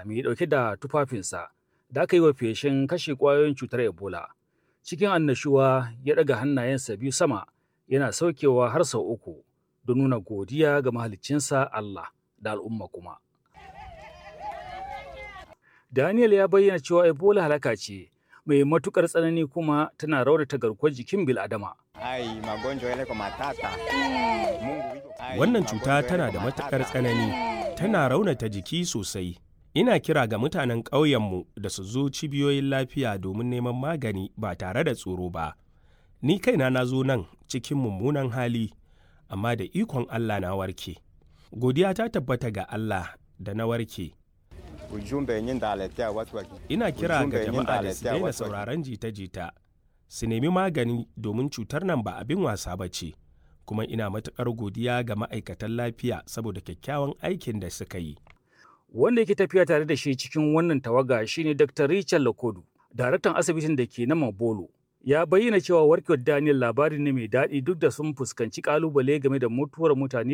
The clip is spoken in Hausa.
mai ɗauke da tufafinsa da aka yi wa feshin kashe ƙwayoyin cutar Ebola. Cikin annashuwa ya ɗaga hannayensa biyu sama yana saukewa har sau uku don nuna godiya ga mahaliccinsa Allah da al'umma kuma. Daniel ya bayyana cewa Ebola halaka ce mai matukar tsanani kuma tana raunata garkuwar jikin bil'adama. Wannan cuta tana da matukar tsanani, tana raunata jiki sosai. Ina kira ga mutanen ƙauyenmu da su zo cibiyoyin lafiya domin neman magani ba tare da tsoro ba. Ni kaina na zo nan cikin mummunan hali, amma da ikon Allah na warke. Godiya ta tabbata ga Allah da na warke. Ina kira ga jama'a da su daina sauraron jita-jita, su nemi magani domin cutar nan ba abin wasa ba ce, kuma ina matuƙar godiya ga ma'aikatan lafiya saboda kyakkyawan aikin da suka yi. Wanda yake tafiya tare da shi cikin wannan tawaga shine Dr. Richard Lakodu, daraktan asibitin da ke na Mabolo. Ya bayyana cewa warkewar Daniel labari ne mai daɗi duk da sun fuskanci ƙalubale game da mutuwar mutane